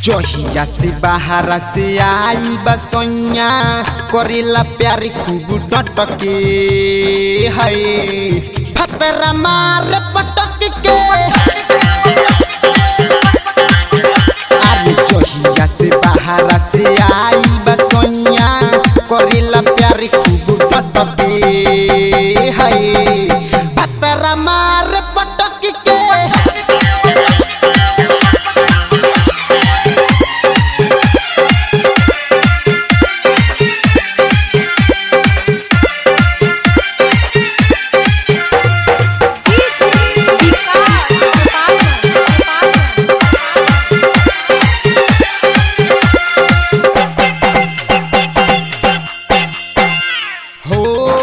जहिया से बाहर से आई बसैया करेला प्यार खूब डटके है फतरा मार पटक के अरे जहिया से बाहर से आई बसैया करेला प्यार खूब डटके है फतरा मार पटक के हो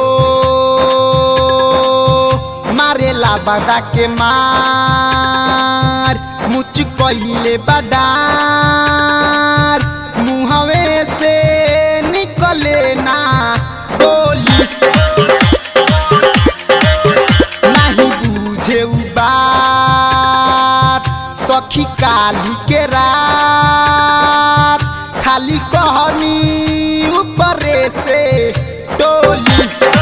मारेला बदा के मार मुच कहिले बडार मुहवे से निकले ना गोली नहीं बुझे उ बात सखी काली के रात खाली कहनी ऊपरे से डोली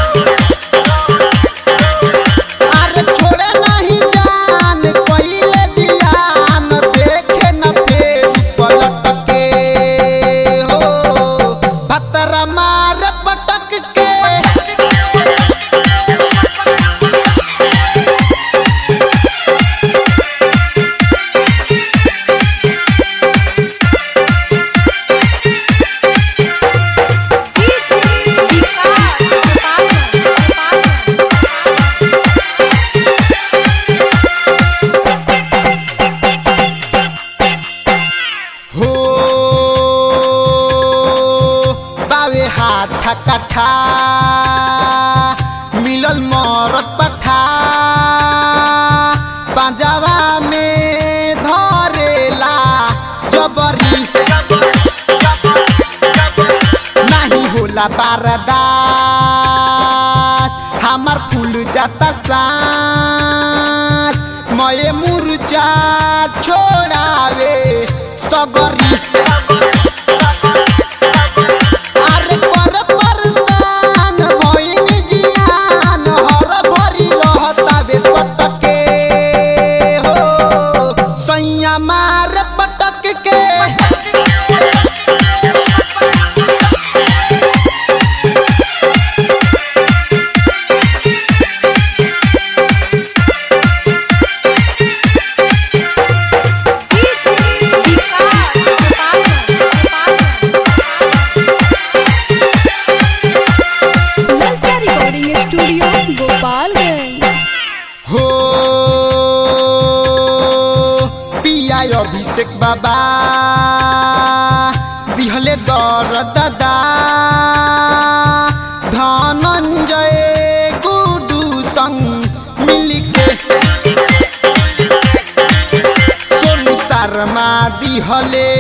अरे छोड़े नहीं जान पहिले जियान देखे न फेर पलट के हो भतरा मार पटक के हो बावे हाथ कठा मिलल मरत पठा पंजाबा में धरेला जबरी नहीं होला बारदास हमार फूल जाता सांस मये मुरझा छोड़ावे सगरी अरे पर परसान भइल जियान हर भरी रहतावे सटके हो सैया मार पटक के ललचा रिकॉर्डिंग स्टूडियो गोपालगंज हो पिया अभिषेक बाबा दिहले दर दादा धनञ्जय गुडु संग मिलिके सोनु शर्मा दिहले